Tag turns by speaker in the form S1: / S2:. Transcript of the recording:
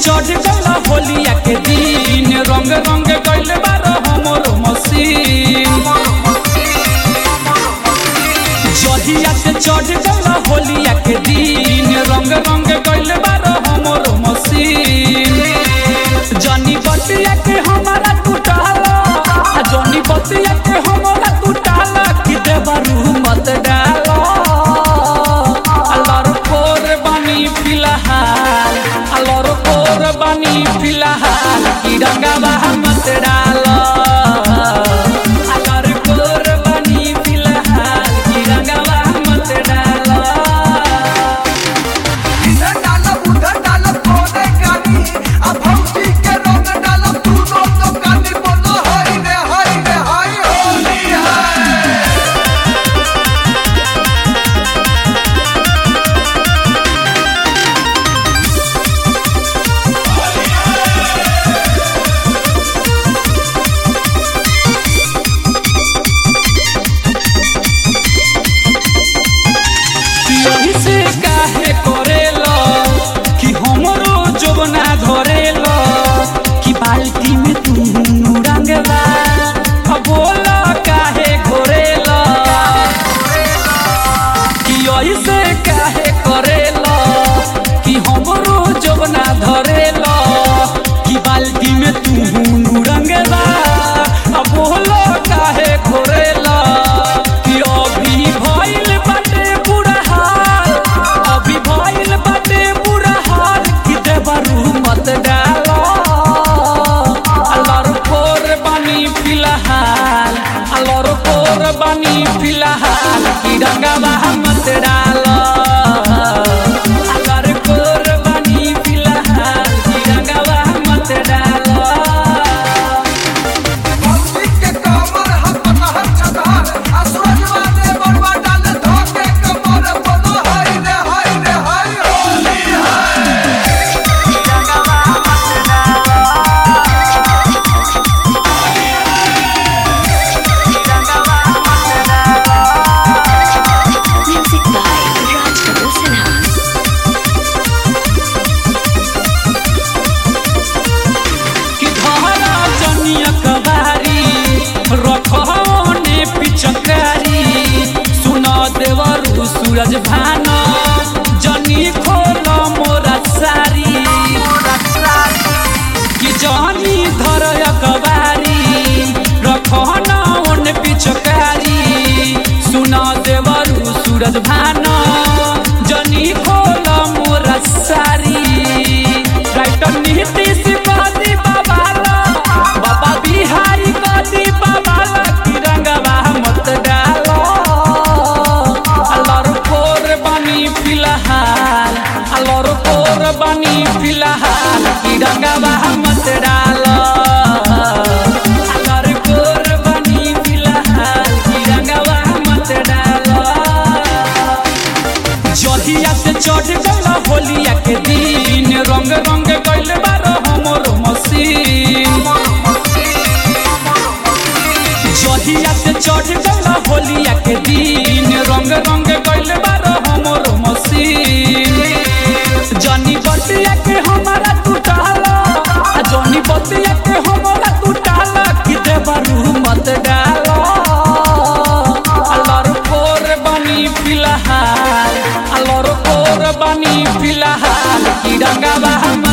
S1: चढ़ गल होलिया के दिन रंग रंग गइल बार हमर मसीन जहिया से चढ़ गल होलिया के दिन रंग रंग गइल बार हमर मसीन जनी बतिया के हमारा टूटाला आ जनी बतिया के हमारा टूटाला कि देवरू मत डालो अल्लाह कोर बानी फिलहाल अल्लाह कोर बानी फिलहाल कि रंगावा मत डालो अल्लाह कोर बानी फिलहाल कि रंगावा मत डालो
S2: इधर डालब उधर डालब कोने कानी अब भौजी के रंग डालब तू दोनों कानी बोलो हाय रे हाय रे हाय होली हाय
S1: यही से काहे करेलो कि हमरो जोबना धरेलो कि बाल्टी में तू रंगवा अब बोला काहे घोरेलो कि यही से काहे करेलो कि हमरो जोबना धरेलो कि बाल्टी में तू रंगवा अब बोला काहे घोरेलो कि अभी भइल बाटे बुरा हाल अभी भइल बाटे बुरा हाल कि देवरू मत डालो अल्लाह कोर बानी फिलहाल अल्लाह कोर बानी फिलहाल कि रंगावा मत डालो अल्लाह कोर बानी फिलहाल कि रंगावा मत डालो
S2: भौजी के कमर हम पतहर छतहर आ सूरजवा ने बड़वा डाल धोके कमर बोलो हाय रे हाय रे हाय होली हाय
S3: Music by Raj Kamal Sinha.
S1: कि धारा जनिया कबारी रखने पिचकारी सुना देवरु सूरज भान जनी खोल मोरा सारी कि जनी धर कबारी रखना ओन पिचकारी सुना देवरु सूरज भान जनी खोल मोरा सारी राइटर नीतीश बादी बाबाला बाबा बिहारी बादी बाबाला कि रंगवा मत डालो अल्लाह कोर बानी फिलहाल अल्लाह कोर बानी फिलहाल कि रंगवा मत डालो अल्लाह कोर बानी फिलहाल कि रंगवा मत डालो जहिया से चढ़ गल होलिया के दिन रंग रंग गइल बार हमर मसीन जहिया से चढ़ गल होलिया के दिन रंग रंग गइल बार हमर मसीन जनी बतिया के हमारा टूटाला आ जनी बतिया के हमारा टूटाला कि देवरू मत डालो अल्लाह कोर बानी फिलहाल अल्लाह कोर बानी फिलहाल कि रंगावा